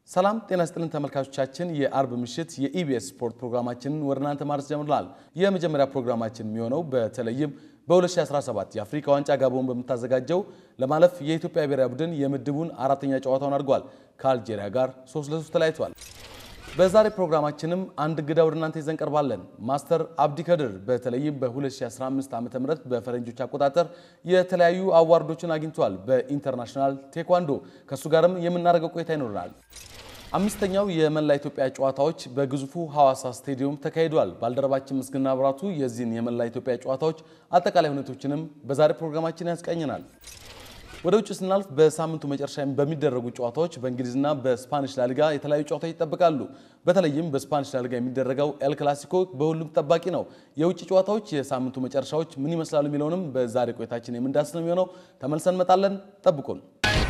ሰላም ጤና ስጥልን ተመልካቾቻችን፣ የአርብ ምሽት የኢቢኤስ ስፖርት ፕሮግራማችንን ወደ እናንተ ማድረስ ጀምረናል። የመጀመሪያ ፕሮግራማችን የሚሆነው በተለይም በ2017 የአፍሪካ ዋንጫ ጋቦን በምታዘጋጀው ለማለፍ የኢትዮጵያ ብሔራዊ ቡድን የምድቡን አራተኛ ጨዋታውን አድርጓል። ከአልጄሪያ ጋር 3 ለ3 ተለያይቷል። በዛሬ ፕሮግራማችንም አንድ እንግዳ ወደ እናንተ ይዘን ቀርባለን። ማስተር አብዲ ከድር በተለይም በ2015 ዓ ም በፈረንጆች አቆጣጠር የተለያዩ አዋርዶችን አግኝቷል በኢንተርናሽናል ቴኳንዶ። ከእሱ ጋርም የምናደርገው ቆይታ ይኖረናል። አምስተኛው የመላ ኢትዮጵያ ጨዋታዎች በግዙፉ ሐዋሳ ስቴዲየም ተካሂዷል። ባልደረባችን ምስግና ብራቱ የዚህን የመላ ኢትዮጵያ ጨዋታዎች አጠቃላይ ሁኔቶችንም በዛሬ ፕሮግራማችን ያስቃኘናል። ወደ ውጭ ስናልፍ በሳምንቱ መጨረሻ በሚደረጉ ጨዋታዎች በእንግሊዝና በስፓኒሽ ላሊጋ የተለያዩ ጨዋታዎች ይጠበቃሉ። በተለይም በስፓኒሽ ላሊጋ የሚደረገው ኤል ክላሲኮ በሁሉም ጠባቂ ነው። የውጭ ጨዋታዎች የሳምንቱ መጨረሻዎች ምን ይመስላሉ የሚለውንም በዛሬ ቆይታችን የምንዳስ ነው የሚሆነው። ተመልሰን እንመጣለን። ጠብቁን።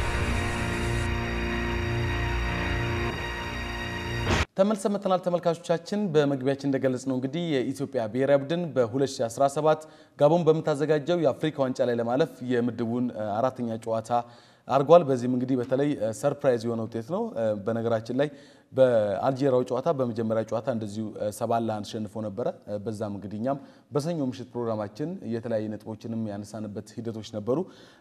ተመልሰን መጥተናል ተመልካቾቻችን። በመግቢያችን እንደገለጽ ነው እንግዲህ የኢትዮጵያ ብሔራዊ ቡድን በ2017 ጋቦን በምታዘጋጀው የአፍሪካ ዋንጫ ላይ ለማለፍ የምድቡን አራተኛ ጨዋታ አድርጓል። በዚህም እንግዲህ በተለይ ሰርፕራይዝ የሆነ ውጤት ነው። በነገራችን ላይ በአልጄሪያው ጨዋታ በመጀመሪያ ጨዋታ እንደዚሁ ሰባት ለአንድ ተሸንፎ ነበረ። በዛም እንግዲህ እኛም በሰኞ ምሽት ፕሮግራማችን የተለያዩ ነጥቦችንም ያነሳንበት ሂደቶች ነበሩ።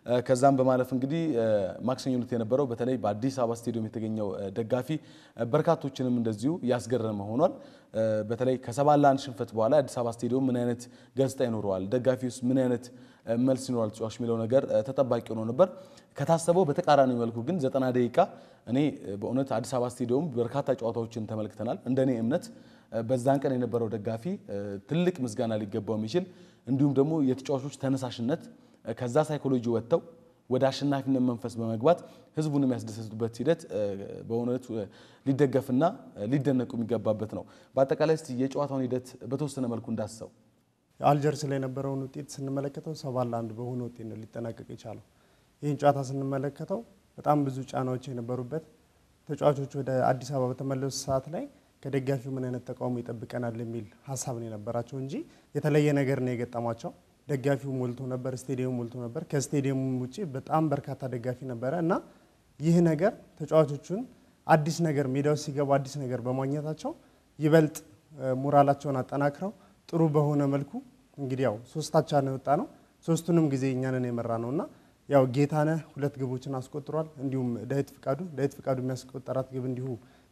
ከዛም በማለፍ እንግዲህ ማክሰኞ ዕለት የነበረው በተለይ በአዲስ አበባ ስቴዲየም የተገኘው ደጋፊ በርካቶችንም እንደዚሁ ያስገረመ ሆኗል። በተለይ ከሰባት ለአንድ ሽንፈት በኋላ የአዲስ አበባ ስቴዲየም ምን አይነት ገጽታ ይኖረዋል፣ ደጋፊ ውስጥ ምን አይነት መልስ ይኖራል ተጫዋች የሚለው ነገር ተጠባቂ ሆኖ ነበር። ከታሰበው በተቃራኒ መልኩ ግን ዘጠና ደቂቃ እኔ በእውነት አዲስ አበባ ስቴዲየም በርካታ ጨዋታዎችን ተመልክተናል። እንደኔ እምነት በዛን ቀን የነበረው ደጋፊ ትልቅ ምስጋና ሊገባው የሚችል እንዲሁም ደግሞ የተጫዋቾች ተነሳሽነት ከዛ ሳይኮሎጂ ወጥተው ወደ አሸናፊነት መንፈስ በመግባት ህዝቡን የሚያስደሰቱበት ሂደት በእውነቱ ሊደገፍና ሊደነቁ የሚገባበት ነው። በአጠቃላይ እስቲ የጨዋታውን ሂደት በተወሰነ መልኩ እንዳስሰው አልጀርስ ላይ የነበረውን ውጤት ስንመለከተው ሰባት ለአንድ በሆነ ውጤት ነው ሊጠናቀቅ የቻለው። ይህን ጨዋታ ስንመለከተው በጣም ብዙ ጫናዎች የነበሩበት ተጫዋቾች ወደ አዲስ አበባ በተመለሱ ሰዓት ላይ ከደጋፊው ምን አይነት ተቃውሞ ይጠብቀናል የሚል ሀሳብ ነው የነበራቸው እንጂ የተለየ ነገር ነው የገጠሟቸው። ደጋፊው ሞልቶ ነበር፣ ስቴዲየሙ ሞልቶ ነበር። ከስቴዲየሙ ውጭ በጣም በርካታ ደጋፊ ነበረ እና ይህ ነገር ተጫዋቾቹን አዲስ ነገር ሜዳ ውስጥ ሲገቡ አዲስ ነገር በማግኘታቸው ይበልጥ ሞራላቸውን አጠናክረው ጥሩ በሆነ መልኩ እንግዲህ ያው ሶስታቻ ነው የወጣ ነው። ሶስቱንም ጊዜ እኛንን የመራ ነው እና ያው ጌታነህ ሁለት ግቦችን አስቆጥሯል። እንዲሁም ዳዊት ፍቃዱ ዳዊት ፍቃዱ የሚያስቆጠራት ግብ እንዲሁ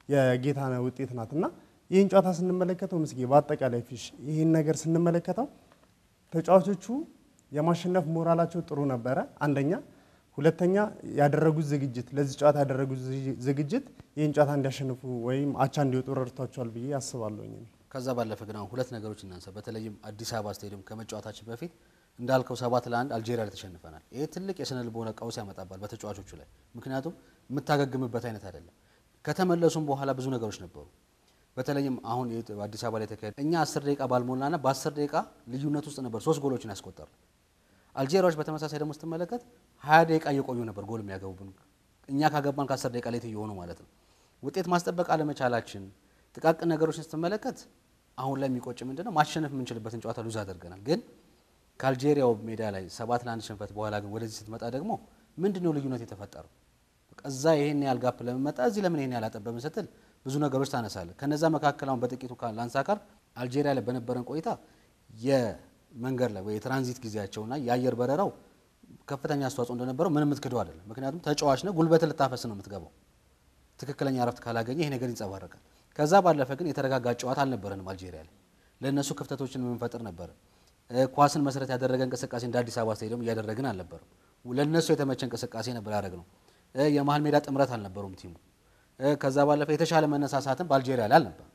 የጌታነህ ውጤት ናት እና ይህን ጨዋታ ስንመለከተው ምስጌ በአጠቃላይ ፊሽ ይህን ነገር ስንመለከተው ተጫዋቾቹ የማሸነፍ ሞራላቸው ጥሩ ነበረ። አንደኛ፣ ሁለተኛ ያደረጉት ዝግጅት ለዚህ ጨዋታ ያደረጉት ዝግጅት ይህን ጨዋታ እንዲያሸንፉ ወይም አቻ እንዲወጡ ረድቷቸዋል ብዬ አስባለሁኝ። ከዛ ባለፈ ግን አሁን ሁለት ነገሮች እናንሳ። በተለይም አዲስ አበባ ስቴዲየም ከመጫወታችን በፊት እንዳልከው ሰባት ለአንድ አልጄሪያ ላይ ተሸንፈናል። ይሄ ትልቅ የስነ ልቦና ቀውስ ያመጣባል በተጫዋቾቹ ላይ። ምክንያቱም የምታገግምበት አይነት አይደለም። ከተመለሱም በኋላ ብዙ ነገሮች ነበሩ። በተለይም አሁን አዲስ አበባ ላይ ተካሄደ እኛ አስር ደቂቃ ባልሞላና በአስር ደቂቃ ልዩነት ውስጥ ነበር ሶስት ጎሎችን ያስቆጠር። አልጄሪያዎች በተመሳሳይ ደግሞ ስትመለከት ሀያ ደቂቃ እየቆዩ ነበር ጎል የሚያገቡብን እኛ ካገባን ከአስር ደቂቃ ሌት እየሆኑ ማለት ነው። ውጤት ማስጠበቅ አለመቻላችን ጥቃቅን ነገሮችን ስትመለከት አሁን ላይ የሚቆጭ ምንድነው ማሸነፍ የምንችልበትን ጨዋታ ሉዝ አድርገናል። ግን ከአልጄሪያው ሜዳ ላይ ሰባት ለአንድ ሽንፈት በኋላ ግን ወደዚህ ስትመጣ ደግሞ ምንድነው ልዩነት የተፈጠረው? እዛ ይሄን ያህል ጋፕ ለምን መጣ፣ እዚህ ለምን ይሄን ያህል አጠበብን ስትል ብዙ ነገሮች ታነሳለ። ከነዛ መካከል አሁን በጥቂቱ ላንሳ ካል አልጄሪያ ላይ በነበረን ቆይታ የመንገድ ላይ ወይ የትራንዚት ጊዜያቸውና የአየር በረራው ከፍተኛ አስተዋጽኦ እንደነበረው ምንም የምትክደው አይደለም። ምክንያቱም ተጫዋች ነው፣ ጉልበትን ልታፈስ ነው የምትገባው። ትክክለኛ እረፍት ካላገኘ ይሄ ነገር ይንጸባረቃል። ከዛ ባለፈ ግን የተረጋጋ ጨዋታ አልነበረንም። አልጄሪያ ላይ ለእነሱ ክፍተቶችን የምንፈጥር ነበር። ኳስን መሰረት ያደረገ እንቅስቃሴ እንደ አዲስ አበባ ስቴዲየም እያደረግን አልነበረም። ለእነሱ የተመቸ እንቅስቃሴ ነበር ያደረግ ነው። የመሀል ሜዳ ጥምረት አልነበሩም ቲሙ። ከዛ ባለፈ የተሻለ መነሳሳትን በአልጄሪያ ላይ አልነበር።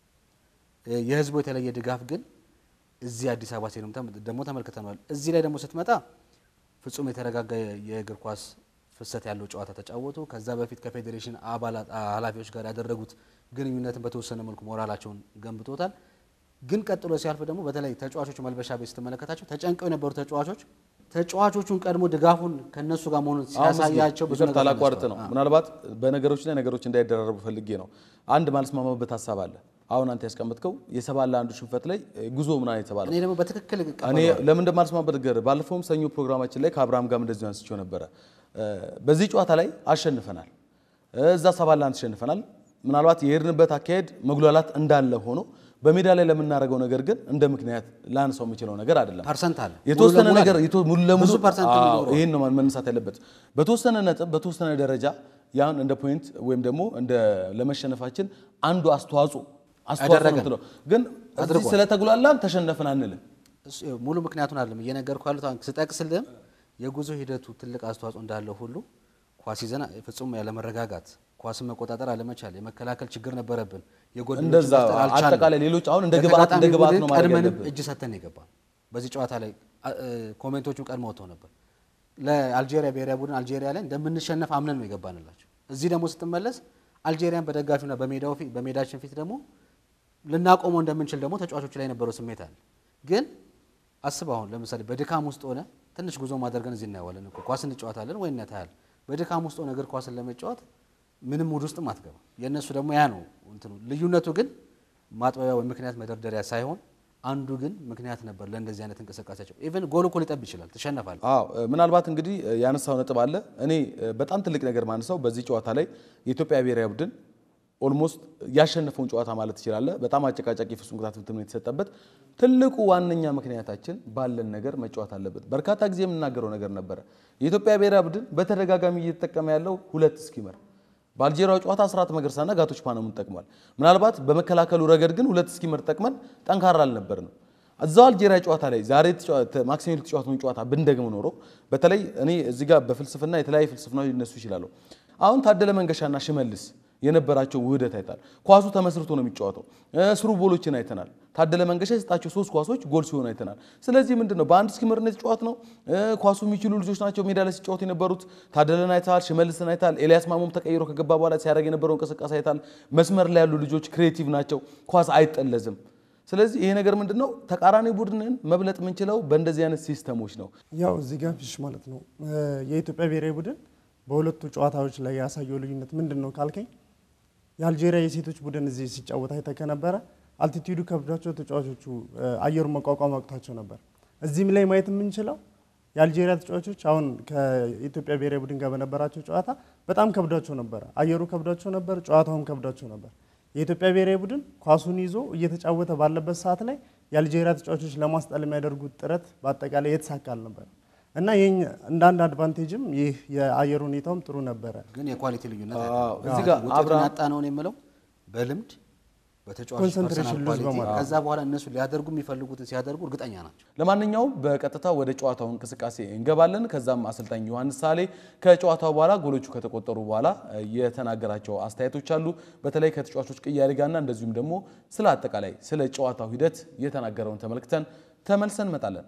የህዝቡ የተለየ ድጋፍ ግን እዚህ አዲስ አበባ ስቴዲየም ደግሞ ተመልክተነዋል። እዚህ ላይ ደግሞ ስትመጣ ፍጹም የተረጋጋ የእግር ኳስ ፍሰት ያለው ጨዋታ ተጫወቱ። ከዛ በፊት ከፌዴሬሽን አባላት ኃላፊዎች ጋር ያደረጉት ግንኙነትን በተወሰነ መልኩ ሞራላቸውን ገንብቶታል። ግን ቀጥሎ ሲያልፍ ደግሞ በተለይ ተጫዋቾቹ መልበሻ ቤት ስትመለከታቸው ተጨንቀው የነበሩ ተጫዋቾች ተጫዋቾቹን ቀድሞ ድጋፉን ከነሱ ጋር መሆኑን ሲያሳያቸው ብዙ ይቅርታ ላቋርጥ ነው። ምናልባት በነገሮች ላይ ነገሮች እንዳይደራረቡ ፈልጌ ነው። አንድ ማልስማማበት ሀሳብ አለ። አሁን አንተ ያስቀመጥከው የሰባት ለአንዱ ሽንፈት ላይ ጉዞ ምናምን የተባለ እኔ ደግሞ በትክክል እኔ ለምን እንደማልስማማበት ገር ባለፈውም ሰኞ ፕሮግራማችን ላይ ከአብርሃም ጋር እንደዚሁ አንስቼው ነበረ። በዚህ ጨዋታ ላይ አሸንፈናል፣ እዛ ሰባት ለአንድ ተሸንፈናል። ምናልባት የሄድንበት አካሄድ መጉላላት እንዳለ ሆኖ በሜዳ ላይ ለምናደርገው ነገር ግን እንደ ምክንያት ላንሳው የምችለው ነገር አይደለም። ፐርሰንት አለ የተወሰነ ሙሉ ለሙሉ ነገር አለ። የቶ- ሙሉ ለሙሉ ብዙ ፐርሰንት አዎ፣ የሚኖረው ይሄን ነው መነሳት ያለበት። በተወሰነ ነጥብ በተወሰነ ደረጃ ያን እንደ ፖይንት ወይም ደግሞ እንደ ለመሸነፋችን አንዱ አስተዋጽኦ አስተዋጽኦ ነው አደረገ። የምትለው። ግን እዚህ አድርጓል። ስለተጉላላን ተሸነፍን አንልም። እሱ ይኸው ሙሉ ምክንያቱን አይደለም እየነገርኩህ ያሉት አሁን ስጠቅስልህም የጉዞ ሂደቱ ትልቅ አስተዋጽኦ እንዳለው ሁሉ ኳስ ይዘን ፍጹም ያለመረጋጋት ኳስን መቆጣጠር አለመቻል የመከላከል ችግር ነበረብን። የጎል እንደዛ መፍጠር አልቻልንም። አጠቃላይ ሌሎች አሁን እንደ ግብአት እንደ ለተጋጣሚ ግብአት ቡድን ነው ማድረግ ቀድመንም ያለብን። እጅ ሰተን የገባ በዚህ ጨዋታ ላይ አ- እ፣ ኮሜንቶቹ ቀድመው ወጥተው ነበር። ለአልጄሪያ ብሔራዊ ቡድን አልጄሪያ ላይ እንደምንሸነፍ አምነን ነው የገባንላቸው። እዚህ ደግሞ ስትመለስ አልጄሪያን በደጋፊውና በሜዳው ፊት በሜዳችን ፊት ደግሞ ልናቆመው እንደምንችል ደግሞ ተጫዋቾች ላይ የነበረው ስሜት አለ። ግን አስብ አሁን ለምሳሌ በድካም ውስጥ ሆነ ትንሽ ጉዞ ማድረገን እዚህ እናየዋለን እኮ ኳስ እንጫወታለን ወይ እናታያል። በድካም ውስጥ ሆነ እግር ኳስን ለመጫወት ምንም ሙድ ውስጥም አትገባ። የእነሱ ደግሞ ያ ነው እንትኑ። ልዩነቱ ግን ማጥበቢያ ወይ ምክንያት መደርደሪያ ሳይሆን አንዱ ግን ምክንያት ነበር ለእንደዚህ አይነት እንቅስቃሴያቸው። ኢቨን ጎል እኮ ሊጠብ ይችላል፣ ትሸነፋል። አዎ ምናልባት እንግዲህ ያነሳው ነጥብ አለ። እኔ በጣም ትልቅ ነገር ማንሳው በዚህ ጨዋታ ላይ የኢትዮጵያ ብሔራዊ ቡድን ኦልሞስት ያሸነፈውን ጨዋታ ማለት ትችላለህ። በጣም አጨቃጫቂ ፍጹም ቅጣት ምት ነው የተሰጠበት። ትልቁ ዋነኛ ምክንያታችን ባለን ነገር መጫወት አለበት። በርካታ ጊዜ የምናገረው ነገር ነበረ። የኢትዮጵያ ብሔራዊ ቡድን በተደጋጋሚ እየተጠቀመ ያለው ሁለት ስኪመር በአልጄሪያው ጨዋታ አስራት መገርሳና ጋቶች ፓኖምን ጠቅሟል። ምናልባት በመከላከሉ ረገድ ግን ሁለት ስኪመር ጠቅመን ጠንካራ አልነበርንም። እዛው አልጄሪያ ጨዋታ ላይ ዛሬ ተጫዋ- ማክሰኞ የተጫወትነውን ጨዋታ ብንደግም ኖሮ በተለይ እኔ እዚህ ጋር በፍልስፍና የተለያዩ ፍልስፍናዎች ሊነሱ ይችላሉ። አሁን ታደለ መንገሻና ሽመልስ የነበራቸው ውህደት አይታል። ኳሱ ተመስርቶ ነው የሚጫወተው። እ ስሩ ቦሎችን አይተናል። ታደለ መንገሻ የሰጣቸው ሶስት ኳሶች ጎል ሲሆኑ አይተናል። ስለዚህ ምንድን ነው በአንድ ስኪመር ነው የተጫወት ነው። ኳሱ የሚችሉ ልጆች ናቸው ሜዳ ላይ ሲጫወቱ የነበሩት። ታደለን አይተሃል፣ ሽመልስን አይተሃል። ኤልያስ ማሞም ተቀይሮ ከገባ በኋላ ሲያደርግ የነበረው እንቅስቃሴ አይተሃል። መስመር ላይ ያሉ ልጆች ክሬቲቭ ናቸው። ኳስ አይጠለዝም። ስለዚህ ይሄ ነገር ምንድን ነው ተቃራኒ ቡድንን መብለጥ የምንችለው በእንደዚህ አይነት ሲስተሞች ነው። ያው እዚህ ጋር ፊሽ ማለት ነው የኢትዮጵያ ብሔራዊ ቡድን በሁለቱ ጨዋታዎች ላይ ያሳየው ልዩነት ምንድን ነው ካልከኝ የአልጄሪያ የሴቶች ቡድን እዚህ ሲጫወት አይተህ ከነበረ አልቲቲዩዱ ከብዷቸው ተጫዋቾቹ አየሩን መቋቋም አቅቷቸው ነበር። እዚህም ላይ ማየት የምንችለው የአልጄሪያ ተጫዋቾች አሁን ከኢትዮጵያ ብሔራዊ ቡድን ጋር በነበራቸው ጨዋታ በጣም ከብዷቸው ነበረ። አየሩ ከብዷቸው ነበር፣ ጨዋታውም ከብዷቸው ነበር። የኢትዮጵያ ብሔራዊ ቡድን ኳሱን ይዞ እየተጫወተ ባለበት ሰዓት ላይ የአልጄሪያ ተጫዋቾች ለማስጣል የሚያደርጉት ጥረት በአጠቃላይ የተሳካ አልነበረ እና ይህ እንደ አንድ አድቫንቴጅም ይህ የአየር ሁኔታውም ጥሩ ነበረ። ግን የኳሊቲ ልዩነት አዎ፣ አለ። እዚህ ጋር ውጤቱን አብርሃም- ያጣ ነውን የምለው በልምድ በተጫዋቾች ኮንሰንትሬሽን ፐርሰናል ሉዝ ኳሊቲ በማድረግ። ከዛ በኋላ እነሱ ሊያደርጉ የሚፈልጉትን ሲያደርጉ እርግጠኛ ናቸው። ለማንኛውም በቀጥታ ወደ ጨዋታው እንቅስቃሴ እንገባለን። ከዛም አሰልጣኝ ዮሐንስ ሳሌ ከጨዋታው በኋላ ጎሎቹ ከተቆጠሩ በኋላ የተናገራቸው አስተያየቶች አሉ። በተለይ ከተጫዋቾች ቅያሬ ጋርና እንደዚሁም ደግሞ ስለ አጠቃላይ ስለ ጨዋታው ሂደት የተናገረውን ተመልክተን ተመልሰን እንመጣለን።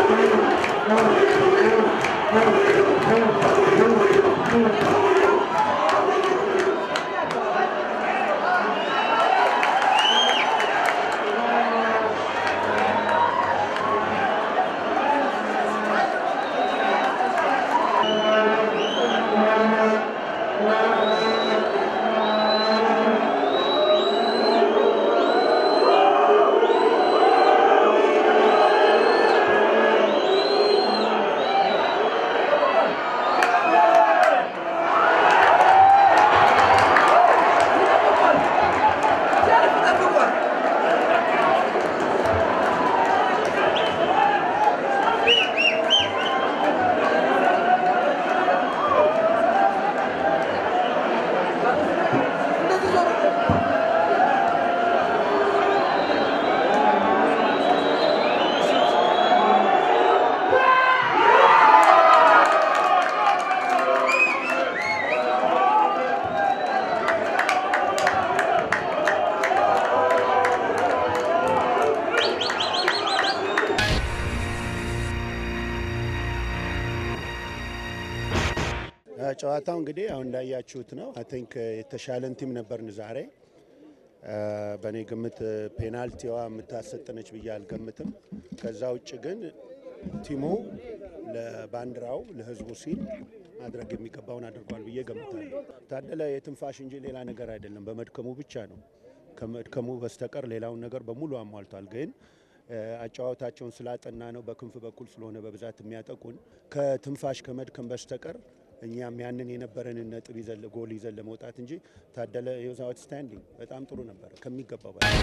ጨዋታው እንግዲህ አሁን እንዳያችሁት ነው። አይ ቲንክ የተሻለን ቲም ነበርን ዛሬ። በእኔ ግምት ፔናልቲዋ የምታሰጥነች ብዬ አልገምትም። ከዛ ውጭ ግን ቲሙ ለባንዲራው ለሕዝቡ ሲል ማድረግ የሚገባውን አድርጓል ብዬ ገምታለሁ። ታደለ የትንፋሽ እንጂ ሌላ ነገር አይደለም። በመድከሙ ብቻ ነው። ከመድከሙ በስተቀር ሌላውን ነገር በሙሉ አሟልቷል። ግን አጨዋወታቸውን ስላጠና ነው በክንፍ በኩል ስለሆነ በብዛት የሚያጠቁን ከትንፋሽ ከመድከም በስተቀር እኛም ያንን የነበረንን ነጥብ ይዘን ጎል ይዘን ለመውጣት እንጂ ታደለ ዩዝ አውትስታንዲንግ በጣም ጥሩ ነበረ ከሚገባው በላይ።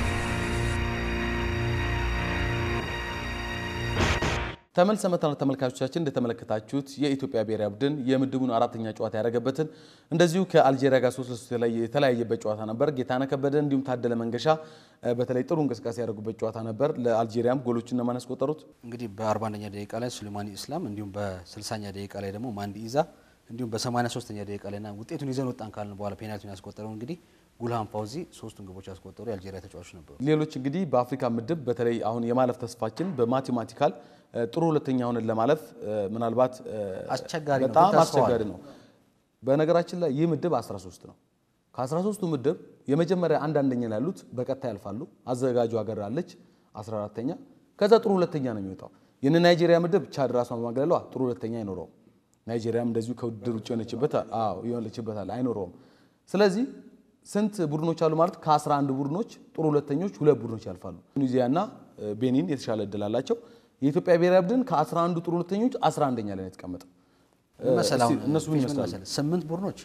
ተመልሰ መተናል ተመልካቾቻችን እንደተመለከታችሁት የኢትዮጵያ ብሔራዊ ቡድን የምድቡን አራተኛ ጨዋታ ያደረገበትን እንደዚሁ ከአልጄሪያ ጋር ሶስት ለሶስት የተለያየበት ጨዋታ ነበር። ጌታነህ ከበደ እንዲሁም ታደለ መንገሻ በተለይ ጥሩ እንቅስቃሴ ያደረጉበት ጨዋታ ነበር። ለአልጄሪያም ጎሎችን እነማን ያስቆጠሩት? እንግዲህ በ41ኛ ደቂቃ ላይ ሱሌማኒ ኢስላም እንዲሁም በ60ኛ ደቂቃ ላይ ደግሞ ማንዲ ኢዛ እንዲሁም በ83ኛ ደቂቃ ላይ ና ውጤቱን ይዘን ወጣን ካልን በኋላ ፔናልቲውን ያስቆጠረው እንግዲህ ጉልሃን ፓውዚ ሶስቱን ግቦች ያስቆጠሩ የአልጄሪያ ተጫዋቾች ነበሩ። ሌሎች እንግዲህ በአፍሪካ ምድብ በተለይ አሁን የማለፍ ተስፋችን በማቴማቲካል ጥሩ ሁለተኛ ሆነን ለማለፍ ምናልባት አስቸጋሪ ነው፣ በጣም ግን ተስፋው አስቸጋሪ ነው። በነገራችን ላይ ይህ ምድብ 13 ነው። ከ13ቱ ምድብ የመጀመሪያ አንድ አንደኛ ላይ ያሉት በቀጥታ ያልፋሉ። አዘጋጁ ሀገር አለች 14ተኛ፣ ከዛ ጥሩ ሁለተኛ ነው የሚወጣው። ይህን ናይጄሪያ ምድብ ቻድ ራሷን በማግለሏ ጥሩ ሁለተኛ አይኖረውም። ናይጄሪያም እንደዚሁ ከውድድር ውጭ የሆነችበት አዎ የሆነችበታል አይኖረውም። ስለዚህ ስንት ቡድኖች አሉ ማለት ከ11 ቡድኖች ጥሩ ሁለተኞች ሁለት ቡድኖች ያልፋሉ። ቱኒዚያና ቤኒን የተሻለ እድል አላቸው። የኢትዮጵያ ብሔራዊ ቡድን ከ11 ጥሩ ሁለተኞች 11ኛ ላይ ነው የተቀመጠው። መሰለህ አሁን እስቲ እነሱ ምን ምን ይመስላሉ? መሰለህ? ስምንት ቡድኖች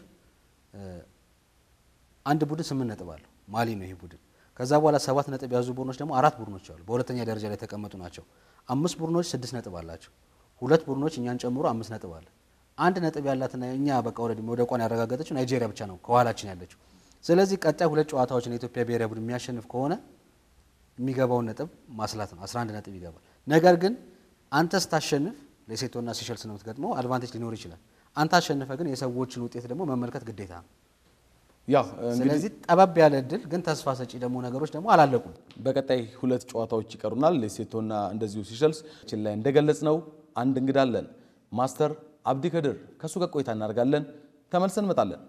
አንድ ቡድን ስምንት ነጥብ አለው። ማሊ ነው ይሄ ቡድን። ከዛ በኋላ ሰባት ነጥብ የያዙ ቡድኖች ደግሞ አራት ቡድኖች አሉ። በሁለተኛ ደረጃ ላይ የተቀመጡ ናቸው። አምስት ቡድኖች ስድስት ነጥብ አላቸው። ሁለት ቡድኖች እኛን ጨምሮ አምስት ነጥብ አለ። አንድ ነጥብ ያላትና እኛ በቃ ወደ መውደቋን ያረጋገጠችው ናይጄሪያ ብቻ ነው ከኋላችን ያለችው። ስለዚህ ቀጣይ ሁለት ጨዋታዎችን የኢትዮጵያ ብሔራዊ ቡድን የሚያሸንፍ ከሆነ የሚገባውን ነጥብ ማስላት ነው። 11 ነጥብ ይገባል። ነገር ግን አንተ ስታሸንፍ ሌሴቶና ሲሸልስ ነው የምትገጥመው፣ አድቫንቴጅ ሊኖር ይችላል። አንተ አሸንፈ ግን የሰዎችን ውጤት ደግሞ መመልከት ግዴታ ነው። ያው እንግዲህ ስለዚህ ጠበብ ያለ እድል ግን ተስፋ ሰጪ ደግሞ ነገሮች ደግሞ አላለቁም። በቀጣይ ሁለት ጨዋታዎች ይቀሩናል። ሌሴቶና እንደዚሁ ሲሸልስ ችን ላይ እንደገለጽ ነው አንድ እንግዳ አለን። ማስተር አብዲ ከድር ከእሱ ጋር ቆይታ እናደርጋለን። ተመልሰን እንመጣለን።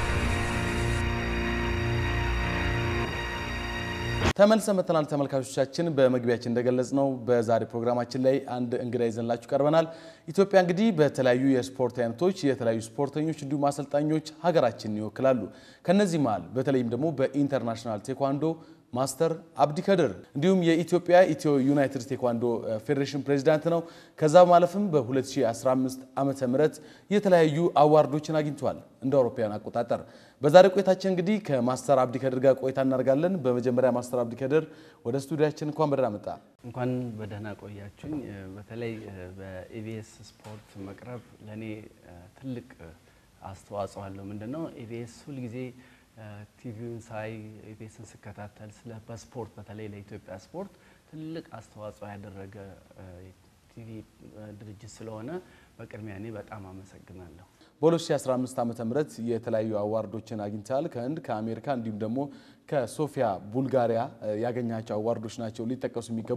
ተመልሰን መጥተናል ተመልካቾቻችን። በመግቢያችን እንደገለጽ ነው በዛሬ ፕሮግራማችን ላይ አንድ እንግዳ ይዘንላችሁ ቀርበናል። ኢትዮጵያ እንግዲህ በተለያዩ የስፖርት አይነቶች የተለያዩ ስፖርተኞች እንዲሁም አሰልጣኞች ሀገራችንን ይወክላሉ። ከነዚህ መሃል በተለይም ደግሞ በኢንተርናሽናል ቴኳንዶ ማስተር አብዲ ከድር እንዲሁም የኢትዮጵያ ኢትዮ ዩናይትድ ቴኳንዶ ፌዴሬሽን ፕሬዚዳንት ነው። ከዛ በማለፍም በ2015 ዓመተ ምህረት የተለያዩ አዋርዶችን አግኝተዋል እንደ አውሮፓውያን አቆጣጠር። በዛሬ ቆይታችን እንግዲህ ከማስተር አብዲ ከድር ጋር ቆይታ እናደርጋለን። በመጀመሪያ ማስተር አብዲ ከድር ወደ ስቱዲያችን እንኳን በደህና መጣ። እንኳን በደህና ቆያችሁኝ። በተለይ በኢቢኤስ ስፖርት መቅረብ ለእኔ ትልቅ አስተዋጽኦ አለው። ምንድን ነው ኢቢኤስ ሁልጊዜ ቲቪውን ሳይ ኢቢኤስን ስከታተል ስለ በስፖርት በተለይ ለኢትዮጵያ ስፖርት ትልቅ አስተዋጽኦ ያደረገ ቲቪ ድርጅት ስለሆነ በቅድሚያ እኔ በጣም አመሰግናለሁ። በ2015 ዓመተ ምህረት የተለያዩ አዋርዶችን አግኝተሃል። ከህንድ፣ ከአሜሪካ እንዲሁም ደግሞ ከሶፊያ ቡልጋሪያ ያገኛቸው አዋርዶች ናቸው ሊጠቀሱ የሚገቡት።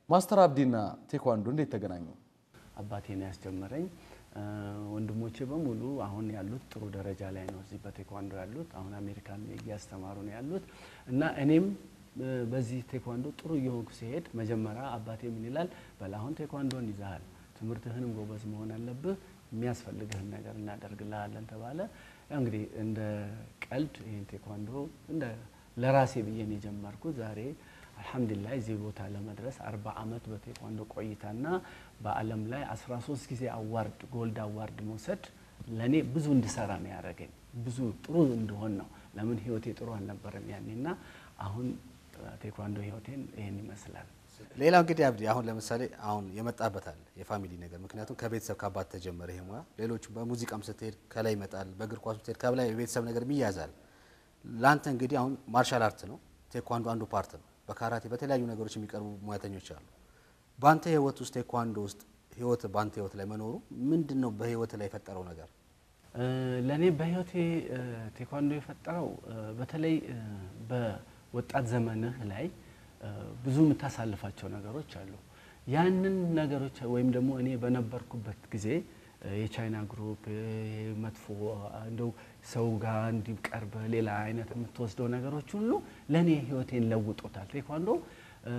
ማስተር አብዲና ቴኳንዶ እንዴት ተገናኙ? አባቴን ያስጀመረኝ እ፣ ወንድሞቼ በሙሉ አሁን ያሉት ጥሩ ደረጃ ላይ ነው። እዚህ በቴኳንዶ ያሉት አሁን አሜሪካን እያስተማሩ ነው ያሉት እና እኔም እ፣ በዚህ ቴኳንዶ ጥሩ እየሆንኩ ሲሄድ መጀመሪያ አባቴ ምን ይላል፣ በል አሁን ቴኳንዶን ይዘሃል፣ ትምህርትህንም ጎበዝ መሆን አለብህ፣ የሚያስፈልግህን ነገር እናደርግልሃለን ተባለ። ያው እንግዲህ እንደ ቀልድ ይህን ቴኳንዶ እንደ ለራሴ ብዬ ነው የጀመርኩት ዛሬ አልሐምዱሊላህ እዚህ ቦታ ለመድረስ አርባ ዓመት በቴኳንዶ ቆይታና በዓለም ላይ 13 ጊዜ አዋርድ ጎልድ አዋርድ መውሰድ ለእኔ ብዙ እንድሰራ ነው ያደረገኝ። ብዙ ጥሩ እንድሆን ነው። ለምን ህይወቴ ጥሩ አልነበረም ያኔና አሁን ቴኳንዶ ህይወቴን ይህን ይመስላል። ሌላው እንግዲህ አብዲ አሁን ለምሳሌ አሁን የመጣበታል የፋሚሊ ነገር ምክንያቱም ከቤተሰብ ከአባት ተጀመረ ይሄ ሙያ። ሌሎቹ በሙዚቃም ስትሄድ ከላይ ይመጣል፣ በእግር ኳስ ስትሄድ ከላይ የቤተሰብ ነገር ይያዛል። ለአንተ እንግዲህ አሁን ማርሻል አርት ነው ቴኳንዶ አንዱ ፓርት ነው። በካራቴ በተለያዩ ነገሮች የሚቀርቡ ሙያተኞች አሉ። በአንተ ህይወት ውስጥ ቴኳንዶ ውስጥ ህይወት በአንተ ህይወት ላይ መኖሩ ምንድን ነው በህይወት ላይ የፈጠረው ነገር? ለእኔ በህይወቴ እ፣ ቴኳንዶ የፈጠረው እ፣ በተለይ እ፣ በወጣት ዘመንህ ላይ እ፣ ብዙ የምታሳልፋቸው ነገሮች አሉ። ያንን ነገሮች ወይም ደግሞ እኔ በነበርኩበት ጊዜ እ፣ የቻይና ግሩፕ እ፣ መጥፎ እንደው ሰው ጋር እንዲቀርበ ሌላ አይነት የምትወስደው ነገሮች ሁሉ ለእኔ ህይወቴን ለውጦታል። ቴኳንዶ እ፣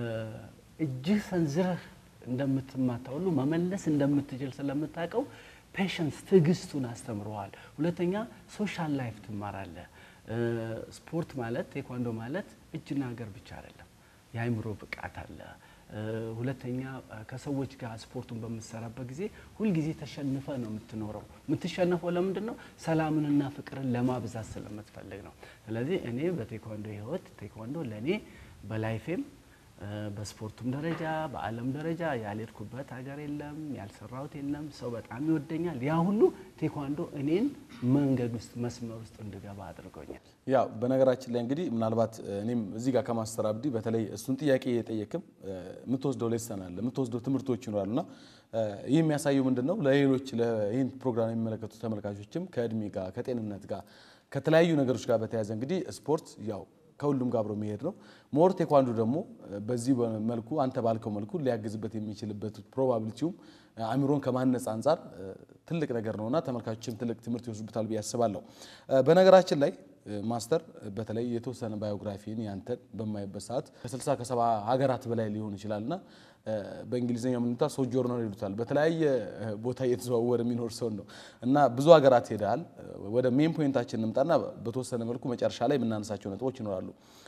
እጅህ ሰንዝረህ እንደምትማታ ሁሉ መመለስ እንደምትችል ስለምታውቀው ፔሽንስ ትዕግስቱን አስተምረዋል። ሁለተኛ ሶሻል ላይፍ ትማራለህ። እ፣ ስፖርት ማለት ቴኳንዶ ማለት እጅና እግር ብቻ አይደለም፣ የአእምሮ ብቃት አለ። እ፣ ሁለተኛ እ፣ ከሰዎች ጋር ስፖርቱን በምትሰራበት ጊዜ ሁልጊዜ ተሸንፈ ነው የምትኖረው። የምትሸነፈው ለምንድን ነው? ሰላምንና ፍቅርን ለማብዛት ስለምትፈልግ ነው። ስለዚህ እኔ በቴኳንዶ ህይወት ቴኳንዶ ለእኔ በላይፌም እ፣ በስፖርቱም ደረጃ በዓለም ደረጃ ያልሄድኩበት ሀገር የለም፣ ያልሰራሁት የለም። ሰው በጣም ይወደኛል። ያ ሁሉ ቴኳንዶ እኔን መንገድ ውስጥ መስመር ውስጥ እንድገባ አድርጎኛል። ያው በነገራችን ላይ እንግዲህ ምናልባት እኔም እዚህ ጋር ከማስተር አብዲ በተለይ እሱን ጥያቄ እየጠየቅም የምትወስደው ሌሰን አለ የምትወስደው ትምህርቶች ይኖራሉ እና ይህ የሚያሳየው ምንድን ነው ለሌሎች ይህን ፕሮግራም የሚመለከቱ ተመልካቾችም ከእድሜ ጋር ከጤንነት ጋር ከተለያዩ ነገሮች ጋር በተያያዘ እንግዲህ ስፖርት ያው ከሁሉም ጋር አብሮ የሚሄድ ነው። ሞር ቴኳንዶ ደግሞ በዚህ መልኩ አንተ ባልከው መልኩ ሊያግዝበት የሚችልበት ፕሮባቢሊቲውም አእምሮን ከማነጽ አንጻር ትልቅ ነገር ነውና ተመልካቾችም ትልቅ ትምህርት ይወስዱበታል ብዬ አስባለሁ። በነገራችን ላይ ማስተር በተለይ የተወሰነ ባዮግራፊን ያንተን በማይበት ሰዓት ከ60 ከሰባ ሀገራት በላይ ሊሆን ይችላልና በእንግሊዝኛ ምንታ ሶጆርነር ይሉታል። በተለያየ ቦታ እየተዘዋወረ የሚኖር ሰው ነው እና ብዙ ሀገራት ሄደሃል። ወደ ሜን ፖይንታችን እንምጣና በተወሰነ መልኩ መጨረሻ ላይ የምናነሳቸው ነጥቦች ይኖራሉ።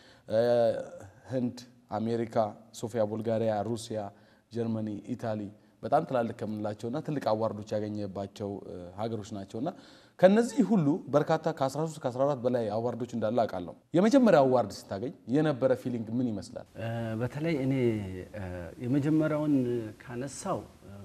ህንድ፣ አሜሪካ፣ ሶፊያ፣ ቡልጋሪያ፣ ሩሲያ፣ ጀርመኒ፣ ኢታሊ በጣም ትላልቅ ከምንላቸውና ትልቅ አዋርዶች ያገኘባቸው ሀገሮች ናቸውና ከነዚህ ሁሉ በርካታ ከ13 ከ14 በላይ አዋርዶች እንዳለ አውቃለሁ። የመጀመሪያ አዋርድ ስታገኝ የነበረ ፊሊንግ ምን ይመስላል? በተለይ እኔ የመጀመሪያውን ካነሳው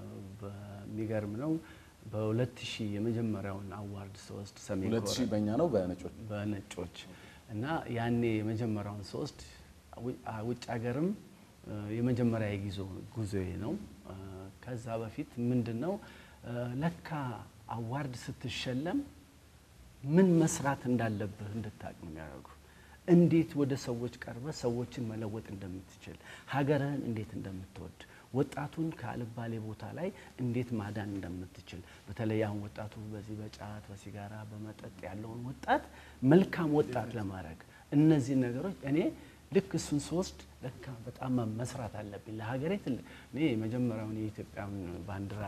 በሚገርም ነው። በ2000 የመጀመሪያውን አዋርድ ስወስድ ሰሜን 2000 በእኛ ነው በነጮች በነጮች እና ያኔ የመጀመሪያውን ስወስድ ውጭ ሀገርም የመጀመሪያ የጊዞ ጉዞዬ ነው። ከዛ በፊት ምንድን ነው ለካ አዋርድ ስትሸለም ምን መስራት እንዳለብህ እንድታቅ ነው የሚያደርጉ። እንዴት ወደ ሰዎች ቀርበ ሰዎችን መለወጥ እንደምትችል፣ ሀገርህን እንዴት እንደምትወድ፣ ወጣቱን ከአልባሌ ቦታ ላይ እንዴት ማዳን እንደምትችል፣ በተለይ አሁን ወጣቱ በዚህ በጫት በሲጋራ በመጠጥ ያለውን ወጣት መልካም ወጣት ለማድረግ እነዚህን ነገሮች እኔ ልክ እሱን ስወስድ ለካ በጣም መስራት አለብኝ ለሀገሬ ትልቅ እኔ የመጀመሪያውን የኢትዮጵያን ባንዲራ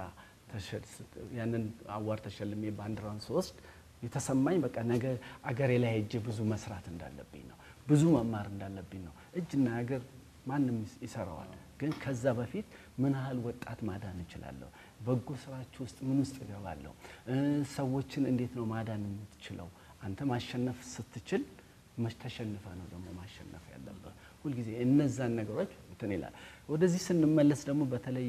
ያንን አዋር ተሸልሜ ባንዲራውን ስወስድ የተሰማኝ በቃ ነገ አገሬ ላይ ሄጄ ብዙ መስራት እንዳለብኝ ነው። ብዙ መማር እንዳለብኝ ነው። እጅና እግር ማንም ይሰራዋል። ግን ከዛ በፊት ምን ያህል ወጣት ማዳን እችላለሁ? በጎ ስራችሁ ውስጥ ምን ውስጥ እገባለሁ? ሰዎችን እንዴት ነው ማዳን የምትችለው? አንተ ማሸነፍ ስትችል ተሸንፈ ነው ደግሞ ማሸነፍ ያለብህ። ሁልጊዜ እነዛን ነገሮች እንትን ይላል። ወደዚህ ስንመለስ ደግሞ በተለይ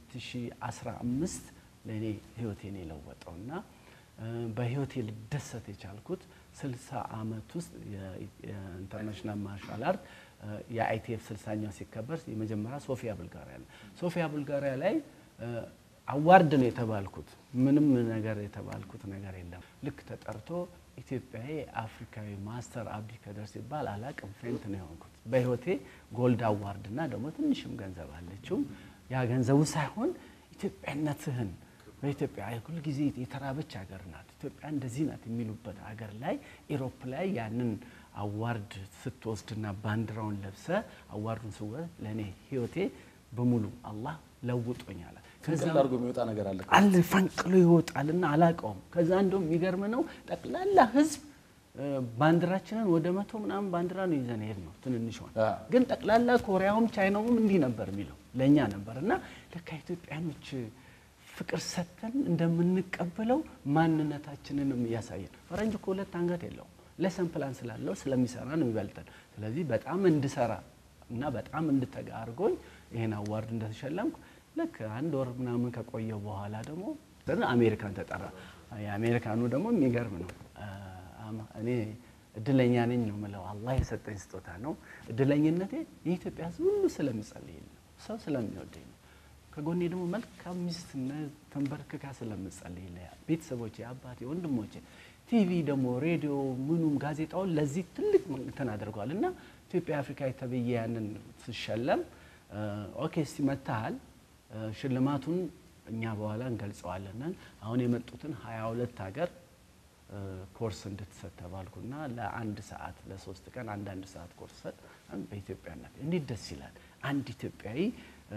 የ2015 ለእኔ ህይወቴን የለወጠው እና በህይወቴ ልደሰት የቻልኩት 60 ዓመት ውስጥ የኢንተርናሽናል ማርሻል አርት የአይቲኤፍ 60ኛው ሲከበር የመጀመሪያ ሶፊያ ቡልጋሪያ ነው። ሶፊያ ቡልጋሪያ ላይ አዋርድ ነው የተባልኩት። ምንም ነገር የተባልኩት ነገር የለም። ልክ ተጠርቶ ኢትዮጵያዊ አፍሪካዊ ማስተር አብዲ ከደር ሲባል አላቅም ፌንት ነው የሆንኩት። በህይወቴ ጎልድ አዋርድ እና ደግሞ ትንሽም ገንዘብ አለችው ያ ገንዘቡ ሳይሆን ኢትዮጵያነትህን በኢትዮጵያ ሁል ጊዜ የተራበች ሀገር ናት፣ ኢትዮጵያ እንደዚህ ናት የሚሉበት ሀገር ላይ ኢሮፕ ላይ ያንን አዋርድ ስትወስድና ባንዲራውን ለብሰ አዋርዱን ስወስድ ለእኔ ህይወቴ በሙሉ አላህ ለውጦኛል። ከዛ ፍንቅል አድርጎ የሚወጣ ነገር አለ። አለ ፈንቅሎ ይወጣልና አላቀውም። ከዛ እንደውም የሚገርም ነው ጠቅላላ ህዝብ እ፣ ባንዲራችንን ወደ መቶ ምናምን ባንዲራ ነው ይዘን ሄድ ነው ትንንሿን አ። ግን ጠቅላላ ኮሪያውም ቻይናውም እንዲህ ነበር የሚለው ለእኛ ነበር እና ለካ ኢትዮጵያኖች ፍቅር ሰጥተን እንደምንቀበለው ማንነታችንንም እያሳየን ፈረንጅ እኮ ሁለት አንገት የለውም ለሰን ፕላን ስላለው ስለሚሰራ ነው የሚበልጠን ስለዚህ በጣም እንድሰራ እና በጣም እንድተጋ አድርጎኝ ይህን አዋርድ እንደተሸለምኩ ልክ አንድ ወር ምናምን ከቆየው በኋላ ደግሞ አሜሪካን ተጠራ የአሜሪካኑ ደግሞ የሚገርም ነው አማ- እኔ እድለኛ ነኝ ነው የምለው። አላህ የሰጠኝ ስጦታ ነው። እድለኝነቴ የኢትዮጵያ ሕዝብ ሁሉ ስለሚጸልይልኝ ነው፣ ሰው ስለሚወደኝ ነው። ከጎኔ ደግሞ መልካም ሚስት ነ- ተንበርክካ ስለምጸልይልኝ ቤተሰቦቼ፣ አባቴ፣ ወንድሞቼ፣ ቲቪ ደግሞ ሬዲዮ፣ ምኑም ጋዜጣውን ለዚህ ትልቅ እንትን አድርገዋል እና ኢትዮጵያ አፍሪካ ተብዬ ያንን ስሸለም ኦኬ እስቲ መታሃል ሽልማቱን እኛ በኋላ እንገልጸዋለን። አሁን የመጡትን ሀያ ሁለት ሀገር ኮርስ እንድትሰጥ ተባልኩና ለአንድ ሰዓት ለሶስት ቀን አንዳንድ ሰዓት ኮርስ ሰጥ በኢትዮጵያነት እንዴት ደስ ይላል። አንድ ኢትዮጵያዊ እ፣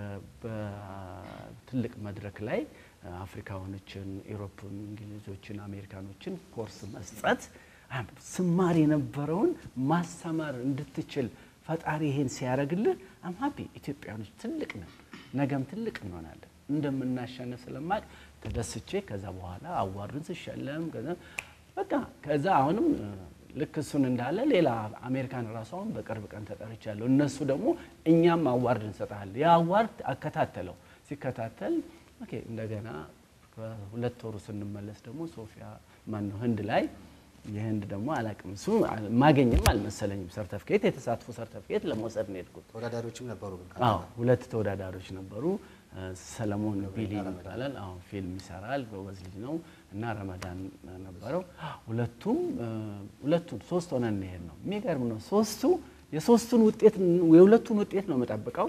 በትልቅ መድረክ ላይ እ፣ አፍሪካኖችን፣ ኢሮፕን፣ እንግሊዞችን፣ አሜሪካኖችን ኮርስ መስጠት አም- ስማር የነበረውን ማስተማር እንድትችል ፈጣሪ ይሄን ሲያደርግልህ አም ሀፒ ኢትዮጵያኖች ትልቅ ነን፣ ነገም ትልቅ እንሆናለን እንደምናሸንፍ ስለማቅ ተደስቼ ከዛ በኋላ አዋርድን ስሸለም ከዛ በቃ ከዛ አሁንም እ፣ ልክ እሱን እንዳለ ሌላ አሜሪካን ራሱ አሁን በቅርብ ቀን ተጠርቻለሁ። እነሱ ደግሞ እኛም አዋርድ እንሰጣለን። ያ አዋርድ አከታተለው ሲከታተል ኦኬ እንደገና በሁለት ወሩ ስንመለስ ደግሞ ሶፊያ ማነው ህንድ ላይ የህንድ ደግሞ አላቅም እሱ ማገኝም አልመሰለኝም። ሰርተፍኬት የተሳትፎ ሰርተፍኬት ለመውሰድ ነው የሄድኩት። ተወዳዳሪዎችም ነበሩ ግን አዎ ሁለት ተወዳዳሪዎች ነበሩ። እ፣ ሰለሞን ቢሊ ይባላል። አዎ ፊልም ይሰራል፣ ጎበዝ ልጅ ነው እና ረመዳን ነበረው። ሁለቱም እ፣ ሁለቱን ሶስት ሆነን እንሄድ ነው። የሚገርም ነው። ሶስቱ የሶስቱን ውጤት የሁለቱን ውጤት ነው የምጠብቀው።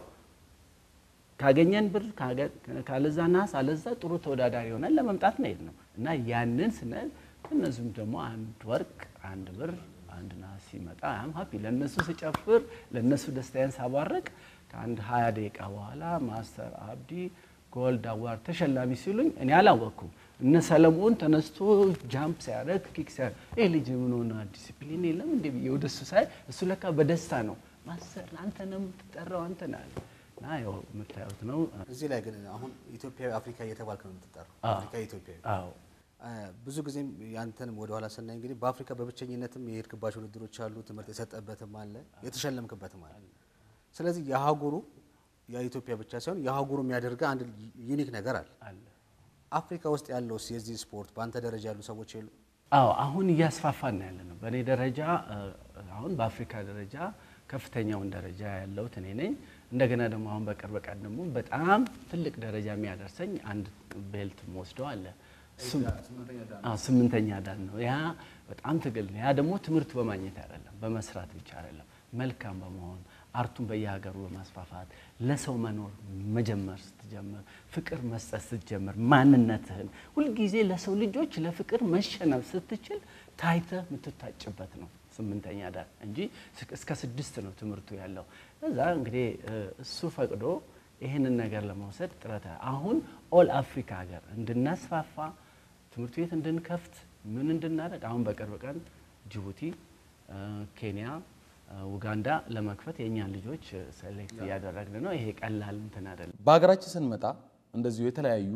ካገኘን ብር ካገ- ካለዛ ናስ አለዛ ጥሩ ተወዳዳሪ ሆነን ለመምጣት ነው ሄድ ነው እና ያንን ስንል እነዚሁም ደግሞ አንድ ወርቅ አንድ ብር አንድ ናስ ሲመጣ አም ሀፒ ለእነሱ ስጨፍር ለእነሱ ደስታዬን ሳባረቅ ከአንድ ሀያ ደቂቃ በኋላ ማስተር አብዲ ጎልድ አዋርድ ተሸላሚ ሲሉኝ እኔ አላወቅኩም። እነ ሰለሞን ተነስቶ ጃምፕ ሲያደርግ ኪክ ሲያደርግ ይህ ልጅ ምን ሆነ ዲሲፕሊን የለም እንዴ ብዬ ወደ እሱ ሳይ እሱ ለካ በደስታ ነው ማስተር አንተ ነው የምትጠራው አንተ ነህ አለ እና ያው የምታዩት ነው። እዚህ ላይ ግን አሁን ኢትዮጵያዊ አፍሪካ እየተባልክ ነው የምትጠራው። አዎ። አፍሪካ ኢትዮጵያዊ አዎ አ፣ ብዙ ጊዜም ያንተንም ወደኋላ ስናይ እንግዲህ በአፍሪካ በብቸኝነትም የሄድክባቸው ውድድሮች አሉ፣ ትምህርት የሰጠበትም አለ፣ የተሸለምክበትም አለ። ስለዚህ የአህጉሩ የኢትዮጵያ ብቻ ሳይሆን የአህጉሩ የሚያደርገ አንድ ዩኒክ ነገር አለ። አለ አፍሪካ ውስጥ ያለው የዚህ ስፖርት በአንተ ደረጃ ያሉ ሰዎች የሉ? አዎ አሁን እያስፋፋን ነው ያለ ነው። በእኔ ደረጃ እ፣ አሁን በአፍሪካ ደረጃ ከፍተኛውን ደረጃ ያለሁት እኔ ነኝ። እንደገና ደግሞ አሁን በቅርብ ቀን ደግሞ በጣም ትልቅ ደረጃ የሚያደርሰኝ አንድ ቤልት ወስደው አለ እሱም አዎ፣ ስምንተኛ ዳን ነው። ያ በጣም ትግል ነው። ያ ደግሞ ትምህርት በማግኘት አይደለም፣ በመስራት ብቻ አይደለም፣ መልካም በመሆን አርቱን በየሀገሩ በማስፋፋት ለሰው መኖር መጀመር ስትጀምር፣ ፍቅር መስጠት ስትጀምር፣ ማንነትህን ሁልጊዜ ለሰው ልጆች ለፍቅር መሸነፍ ስትችል ታይተህ የምትታጭበት ነው ስምንተኛ ዳን እንጂ እስከ ስድስት ነው ትምህርቱ ያለው። እዛ እንግዲህ እ፣ እሱ ፈቅዶ ይህንን ነገር ለመውሰድ ጥረት አሁን ኦል አፍሪካ ሀገር እንድናስፋፋ ትምህርት ቤት እንድንከፍት ምን እንድናደርግ አሁን በቅርብ ቀን ጅቡቲ፣ እ፣ ኬንያ፣ እ፣ ኡጋንዳ ለመክፈት የእኛን ልጆች ሴሌክት እያደረግን ነው። ይሄ ቀላል እንትን አይደለም። በሀገራችን ስንመጣ እንደዚሁ የተለያዩ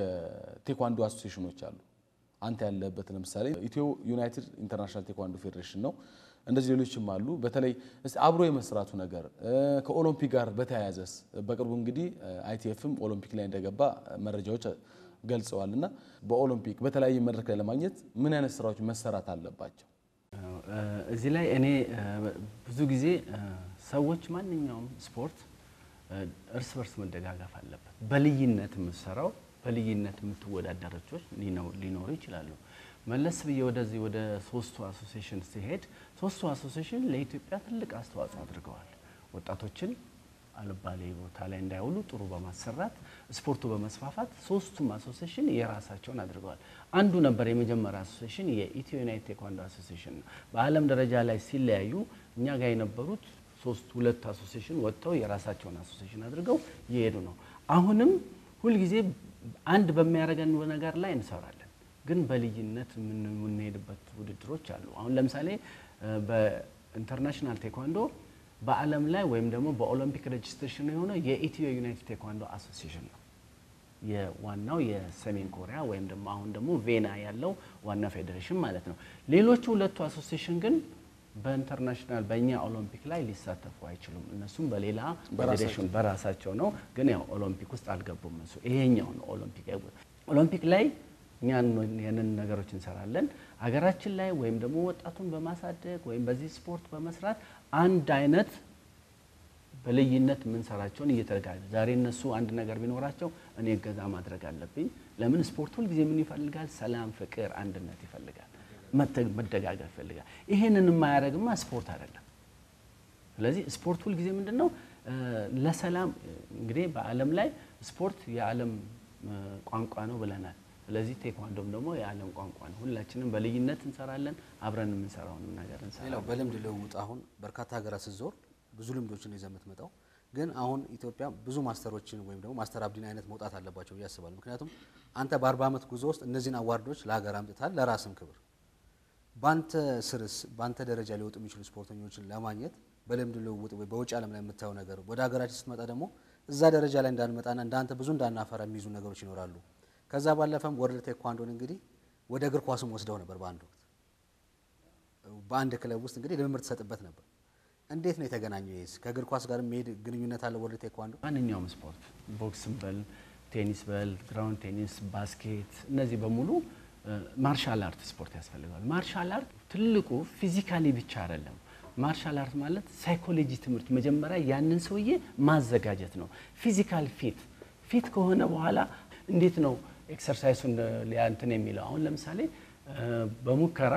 የቴኳንዶ አሶሴሽኖች አሉ። አንተ ያለበት ለምሳሌ ኢትዮ ዩናይትድ ኢንተርናሽናል ቴኳንዶ ፌዴሬሽን ነው። እንደዚህ ሌሎችም አሉ። በተለይ እስቲ አብሮ የመስራቱ ነገር እ፣ ከኦሎምፒክ ጋር በተያያዘስ በቅርቡ እንግዲህ አይቲኤፍም ኦሎምፒክ ላይ እንደገባ መረጃዎች ገልጸዋል እና በኦሎምፒክ በተለያየ መድረክ ላይ ለማግኘት ምን አይነት ስራዎች መሰራት አለባቸው? እ፣ እዚህ ላይ እኔ እ፣ ብዙ ጊዜ እ፣ ሰዎች ማንኛውም ስፖርት እ፣ እርስ በርስ መደጋገፍ አለበት። በልዩነት የምትሰራው በልዩነት የምትወዳደረቾች ሊኖሩ ይችላሉ። መለስ ብዬ ወደዚህ ወደ ሶስቱ አሶሴሽን ሲሄድ ሶስቱ አሶሴሽን ለኢትዮጵያ ትልቅ አስተዋጽኦ አድርገዋል። ወጣቶችን አልባሌ ቦታ ላይ እንዳይውሉ ጥሩ በማሰራት ስፖርቱ በመስፋፋት ሶስቱም አሶሴሽን የራሳቸውን አድርገዋል። አንዱ ነበር የመጀመሪያ አሶሴሽን የኢትዮ ዩናይት ቴኳንዶ አሶሴሽን ነው። በዓለም ደረጃ ላይ ሲለያዩ እኛ ጋር የነበሩት ሶስት ሁለት አሶሴሽን ወጥተው የራሳቸውን አሶሴሽን አድርገው እየሄዱ ነው። አሁንም ሁልጊዜ አንድ በሚያደርገን ነገር ላይ እንሰራለን፣ ግን በልዩነት የምንሄድበት ውድድሮች አሉ። አሁን ለምሳሌ በኢንተርናሽናል ቴኳንዶ በዓለም ላይ ወይም ደግሞ በኦሎምፒክ ሬጅስትሬሽን የሆነው የኢትዮ ዩናይትድ ቴኳንዶ አሶሲሽን ነው። የዋናው የሰሜን ኮሪያ ወይም ደግሞ አሁን ደግሞ ቬና ያለው ዋና ፌዴሬሽን ማለት ነው። ሌሎቹ ሁለቱ አሶሲሽን ግን በኢንተርናሽናል በእኛ ኦሎምፒክ ላይ ሊሳተፉ አይችሉም። እነሱም በሌላ ፌዴሬሽን በራሳቸው ነው፣ ግን ያው ኦሎምፒክ ውስጥ አልገቡም። እሱ ይሄኛው ነው ኦሎምፒክ ኦሎምፒክ ላይ እኛ ያንን ነገሮች እንሰራለን። ሀገራችን ላይ ወይም ደግሞ ወጣቱን በማሳደግ ወይም በዚህ ስፖርት በመስራት አንድ አይነት በልዩነት የምንሰራቸውን እየተደጋገ ዛሬ እነሱ አንድ ነገር ቢኖራቸው እኔ እገዛ ማድረግ አለብኝ። ለምን ስፖርት ሁልጊዜ ምን ይፈልጋል? ሰላም፣ ፍቅር፣ አንድነት ይፈልጋል፣ መደጋገፍ ይፈልጋል። ይሄንን የማያደርግማ ስፖርት አይደለም። ስለዚህ ስፖርት ሁልጊዜ ምንድን ነው ለሰላም እንግዲህ በዓለም ላይ ስፖርት የዓለም ቋንቋ ነው ብለናል። ስለዚህ ቴኳንዶም ደግሞ የዓለም ቋንቋ ነው። ሁላችንም በልዩነት እንሰራለን፣ አብረን የምንሰራውንም ነገር ሌላው እንሰራለን። በልምድ ልውውጥ አሁን በርካታ ሀገራት ስትዞር ብዙ ልምዶችን ይዘህ የምትመጣው ግን አሁን ኢትዮጵያ ብዙ ማስተሮችን ወይም ደግሞ ማስተር አብዲን አይነት መውጣት አለባቸው ብዬ አስባለሁ። ምክንያቱም አንተ በአርባ ዓመት ጉዞ ውስጥ እነዚህን አዋርዶች ለሀገር አምጥታል፣ ለራስም ክብር። በአንተ ስርስ በአንተ ደረጃ ሊወጡ የሚችሉ ስፖርተኞችን ለማግኘት በልምድ ልውውጥ ወይ በውጭ ዓለም ላይ የምታየው ነገር ወደ ሀገራችን ስትመጣ ደግሞ እዛ ደረጃ ላይ እንዳንመጣና እንዳንተ ብዙ እንዳናፈራ የሚይዙ ነገሮች ይኖራሉ። ከዛ ባለፈም ወርልድ ቴኳንዶን እንግዲህ ወደ እግር ኳስም ወስደው ነበር በአንድ ወቅት በአንድ ክለብ ውስጥ እንግዲህ ልምምድ ትሰጥበት ነበር። እንዴት ነው የተገናኘው? ይሄስ ከእግር ኳስ ጋር የሚሄድ ግንኙነት አለ ወርልድ ቴኳንዶ? ማንኛውም ስፖርት ቦክስም በል ቴኒስ በል ግራውንድ ቴኒስ፣ ባስኬት እነዚህ በሙሉ ማርሻል አርት ስፖርት ያስፈልገዋል። ማርሻል አርት ትልቁ ፊዚካሊ ብቻ አይደለም። ማርሻል አርት ማለት ሳይኮሎጂ ትምህርት መጀመሪያ ያንን ሰውዬ ማዘጋጀት ነው። ፊዚካል ፊት ፊት ከሆነ በኋላ እንዴት ነው ኤክሰርሳይሱን እንትን የሚለው አሁን ለምሳሌ በሙከራ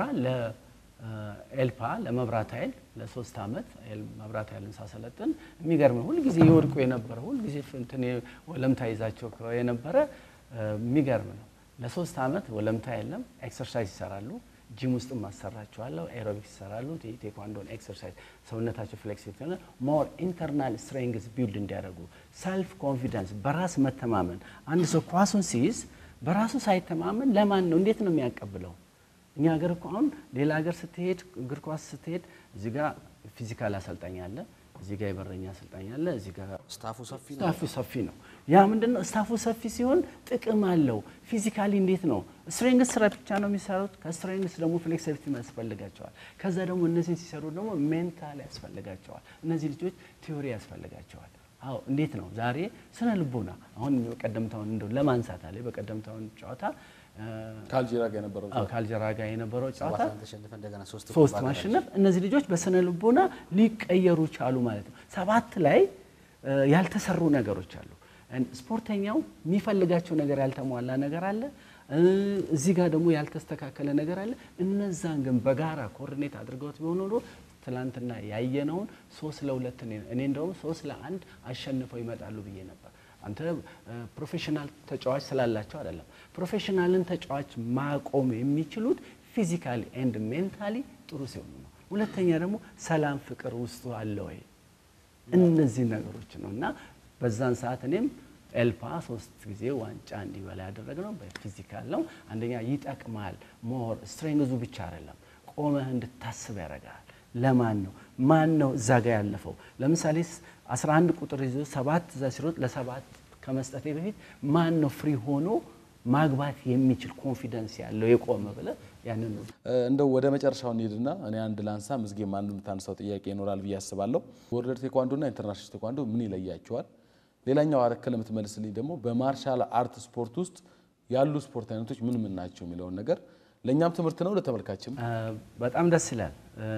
ለኤልፓ ለመብራት ኃይል ለሶስት ዓመት መብራት ኃይልን ሳሰለጥን የሚገርም ነው። ሁልጊዜ ይወድቁ የነበረ ሁልጊዜ እንትን ወለምታ ይዛቸው የነበረ የሚገርም ነው። ለሶስት ዓመት ወለምታ የለም፣ ኤክሰርሳይዝ ይሰራሉ። ጂም ውስጥ ማሰራቸዋለሁ። ኤሮቢክስ ይሰራሉ። ቴኳንዶን ኤክሰርሳይዝ ሰውነታቸው ፍሌክሲብል ሆነ ሞር ኢንተርናል ስትሬንግዝ ቢልድ እንዲያደርጉ ሰልፍ ኮንፊደንስ፣ በራስ መተማመን። አንድ ሰው ኳሱን ሲይዝ በራሱ ሳይተማመን ለማን ነው እንዴት ነው የሚያቀብለው? እኛ ሀገር እኮ አሁን ሌላ ሀገር ስትሄድ እግር ኳስ ስትሄድ እዚህ ጋር ፊዚካል አሰልጣኝ አለ፣ እዚህ ጋር የበረኛ አሰልጣኝ አለ፣ እዚህ ጋር ስታፉ ሰፊ ነው። ስታፉ ሰፊ ነው። ያ ምንድን ነው ስታፉ ሰፊ ሲሆን ጥቅም አለው። ፊዚካሊ እንዴት ነው ስትሬንግስ ስራ ብቻ ነው የሚሰሩት። ከስትሬንግስ ደግሞ ፍሌክሲቢሊቲ ያስፈልጋቸዋል። ከዛ ደግሞ እነዚህን ሲሰሩ ደግሞ ሜንታል ያስፈልጋቸዋል። እነዚህ ልጆች ቲዮሪ ያስፈልጋቸዋል። አዎ እንዴት ነው ዛሬ ስነ ልቦና አሁን በቀደምታውን እንደው ለማንሳት አለ በቀደምታውን ጨዋታ ከአልጄሪያ ጋር የነበረው አዎ ከአልጀራ ጋር የነበረው ጨዋታ ሰባት ለአንድ ተሸንፈ እንደገና ሶስት ሶስት ባገናኘ። ማሸነፍ እነዚህ ልጆች በስነ ልቦና ሊቀየሩ ቻሉ ማለት ነው። ሰባት ላይ እ ያልተሰሩ ነገሮች አሉ። እን- ስፖርተኛው የሚፈልጋቸው ነገር ያልተሟላ ነገር አለ። እ እዚህ ጋር ደግሞ ያልተስተካከለ ነገር አለ። እነዛን ግን በጋራ ኮኦርዲኔት አድርገውት ቢሆን ኖሮ ትላንትና ያየነውን ሶስት ለሁለት እኔ እኔ እንደውም ሶስት ለአንድ አሸንፈው ይመጣሉ ብዬ ነበር። አንተ እ ፕሮፌሽናል ተጫዋች ስላላቸው አይደለም። ፕሮፌሽናልን ተጫዋች ማቆም የሚችሉት ፊዚካሊ ኤንድ ሜንታሊ ጥሩ ሲሆኑ ነው። ሁለተኛ ደግሞ ሰላም፣ ፍቅር ውስጡ አለ ወይ? እነዚህ ነገሮች ነው እና በዛን ሰዓት እኔም ኤልፓ ሶስት ጊዜ ዋንጫ እንዲበላ ያደረግነው በፊዚካል ነው። አንደኛ ይጠቅማል። ሞር ስትሬንግዙ ብቻ አይደለም፣ ቆመህ እንድታስብ ያደርጋል። ለማን ነው ማን ነው እዛ ጋ ያለፈው? ለምሳሌ 11 ቁጥር ይዞ ሰባት እዛ ሲሮጥ ለሰባት ከመስጠቴ በፊት ማን ነው ፍሪ ሆኖ ማግባት የሚችል ኮንፊደንስ ያለው የቆመ ብለህ ያንን ነው እንደው ወደ መጨረሻው እንሂድና እኔ አንድ ላንሳ፣ ምዝጌም አንድ የምታነሳው ጥያቄ ይኖራል ብዬ አስባለሁ። ወርልድ ቴኳንዶና ኢንተርናሽናል ቴኳንዶ ምን ይለያቸዋል? ሌላኛው አረከል የምትመልስልኝ ደግሞ በማርሻል አርት ስፖርት ውስጥ ያሉ ስፖርት አይነቶች ምን ምን ናቸው የሚለውን ነገር ለእኛም ትምህርት ነው፣ ለተመልካችም አ፣ በጣም ደስ ይላል።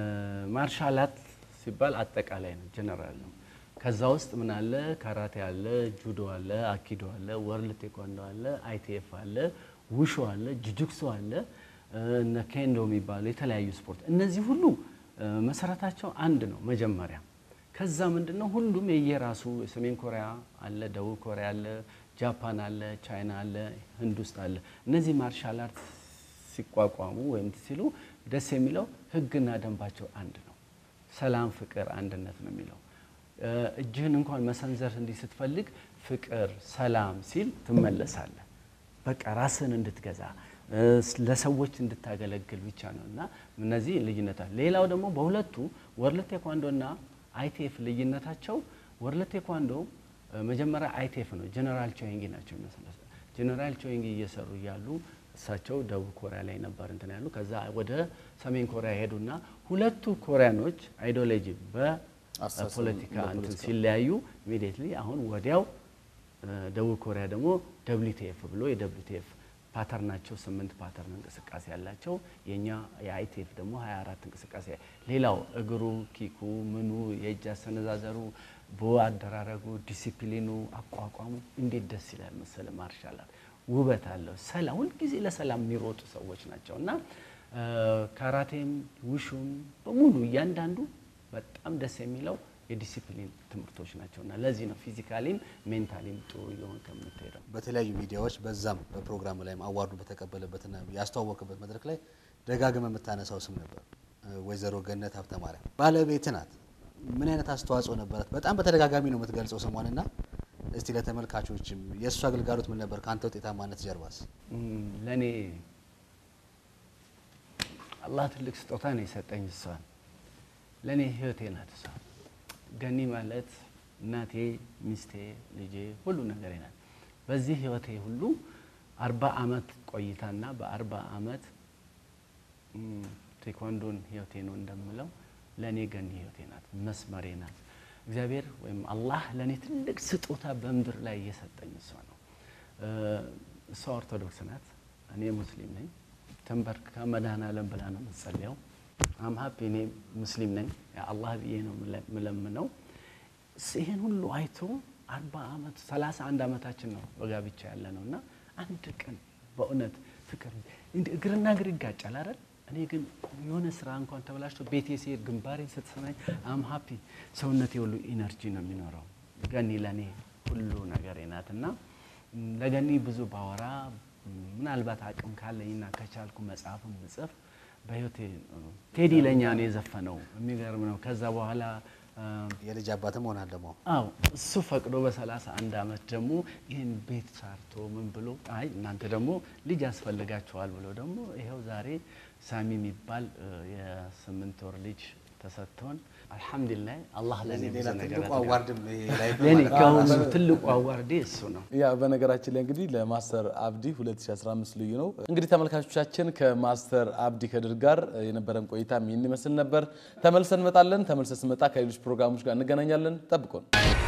ማርሻል አርት ሲባል አጠቃላይ ነው፣ ጀነራል ነው። ከዛ ውስጥ ምን አለ? ካራቴ አለ፣ ጁዶ አለ፣ አኪዶ አለ፣ ወርልድ ቴኳንዶ አለ፣ አይቲኤፍ አለ፣ ውሾ አለ፣ ጁጁክሶ አለ፣ እነ ኬንዶ የሚባሉ የተለያዩ ስፖርት። እነዚህ ሁሉ አ፣ መሰረታቸው አንድ ነው። መጀመሪያ ከዛ ምንድን ነው ሁሉም የየራሱ ሰሜን ኮሪያ አለ፣ ደቡብ ኮሪያ አለ፣ ጃፓን አለ፣ ቻይና አለ፣ ህንድ ውስጥ አለ። እነዚህ ማርሻል አርት ሲቋቋሙ ወይም ሲሉ ደስ የሚለው ህግና ደንባቸው አንድ ነው። ሰላም፣ ፍቅር፣ አንድነት ነው የሚለው። እጅህን እንኳን መሰንዘር እንዲህ ስትፈልግ ፍቅር፣ ሰላም ሲል ትመለሳለህ። በቃ ራስህን እንድትገዛ ለሰዎች እንድታገለግል ብቻ ነው እና እነዚህ ልዩነት አለ። ሌላው ደግሞ በሁለቱ ወርልድ ቴኳንዶና አይቴፍ ልዩነታቸው ወርልድ ቴኳንዶ መጀመሪያ አይቴፍ ነው፣ ጀነራል ቾይንጊ ናቸው ይመስላል። ጀነራል ቾይንጊ እየሰሩ እያሉ እሳቸው ደቡብ ኮሪያ ላይ ነበር እንትን ያሉ። ከዛ ወደ ሰሜን ኮሪያ ሄዱና ሁለቱ ኮሪያኖች አይዲዮሎጂ በፖለቲካ እንትን ሲለያዩ ኢሚዲየትሊ አሁን ወዲያው ደቡብ ኮሪያ ደግሞ ደብሊውቲኤፍ ብሎ የደብሊውቲኤፍ ፓተርናቸው ስምንት ፓተርን እንቅስቃሴ ያላቸው የኛ የአይቲኤፍ ደግሞ 24 እንቅስቃሴ ሌላው እግሩ ኪኩ ምኑ የእጅ አሰነዛዘሩ ቦ አደራረጉ ዲሲፕሊኑ አቋቋሙ እንዴት ደስ ይላል መሰለ ማርሻል አርት ውበት አለው ሰላም ሁልጊዜ ለሰላም የሚሮጡ ሰዎች ናቸው እና ካራቴም ውሹም በሙሉ እያንዳንዱ በጣም ደስ የሚለው የዲሲፕሊን ትምህርቶች ናቸው እና ለዚህ ነው ፊዚካሊም ሜንታሊም ጥሩ እየሆን ከምትሄደው በተለያዩ ሚዲያዎች በዛም በፕሮግራም ላይም አዋርዱ በተቀበለበትና ያስተዋወቅበት መድረክ ላይ ደጋግመ የምታነሳው ስም ነበር፣ ወይዘሮ ገነት ሀብተ ማርያም ባለቤት ናት። ምን አይነት አስተዋጽኦ ነበራት? በጣም በተደጋጋሚ ነው የምትገልጸው ስሟንና እስቲ ለተመልካቾችም የእሱ አገልጋሎት ምን ነበር? ከአንተ ውጤታማነት ጀርባስ? ለእኔ አላህ ትልቅ ስጦታ ነው የሰጠኝ እሷን። ለእኔ ህይወቴ ናት እሷ። ገኒ ማለት እናቴ፣ ሚስቴ፣ ልጄ ሁሉ ነገሬ ናት። በዚህ ህይወቴ ሁሉ አርባ አመት ቆይታና በአርባ አመት ቴኳንዶን ህይወቴ ነው እንደምለው ለእኔ ገኒ ህይወቴ ናት፣ መስመሬ ናት። እግዚአብሔር ወይም አላህ ለእኔ ትልቅ ስጦታ በምድር ላይ እየሰጠኝ እሷ ነው። እሷ ኦርቶዶክስ ናት፣ እኔ ሙስሊም ነኝ። ተንበርክካ መድኃኔዓለም ብላ ነው የምትጸልየው። አም ሀፒ እኔ ሙስሊም ነኝ፣ አላህ ብዬ ነው የምለምነው። ይህን ሁሉ አይቶ አርባ ዓመት ሰላሳ አንድ ዓመታችን ነው በጋብቻ ያለ ነው እና አንድ ቀን በእውነት ፍቅር እግርና እግር ይጋጫል አይደል? እኔ ግን የሆነ ስራ እንኳን ተበላሽቶ ቤቴ ሲሄድ ግንባሬን ስትሰማኝ አም ሀፒ ሰውነቴ ሁሉ ኢነርጂ ነው የሚኖረው። ገኒ ለእኔ ሁሉ ነገሬ ናት እና ለገኒ ብዙ ባወራ ምናልባት አቅም ካለኝና ከቻልኩ መጽሐፍም ብጽፍ በህይወቴ ቴዲ ለእኛ ነው የዘፈነው። የሚገርም ነው። ከዛ በኋላ የልጅ አባትም ሆናል ደግሞ አው እሱ ፈቅዶ በሰላሳ አንድ አመት ደግሞ ይህን ቤት ሰርቶ ምን ብሎ አይ እናንተ ደግሞ ልጅ ያስፈልጋቸዋል ብሎ ደግሞ ይኸው ዛሬ ሳሚ የሚባል የስምንት ወር ልጅ ተሰጥቶን አልሐምዱሊላህ አላህ ለእኔ ብዙ ሌላ ነገር ትልቁ አድርጓል። አዋርድም ላይ ለእኔ ከሁሉ ትልቁ አዋርዴ እሱ ነው። ያ በነገራችን ላይ እንግዲህ ለማስተር አብዲ 2015 ልዩ ነው። እንግዲህ ተመልካቾቻችን ከማስተር አብዲ ከድር ጋር የነበረን ቆይታ ይህን ይመስል ነበር። ተመልሰን እንመጣለን። ተመልሰን ስንመጣ ከሌሎች ፕሮግራሞች ጋር እንገናኛለን። ጠብቆን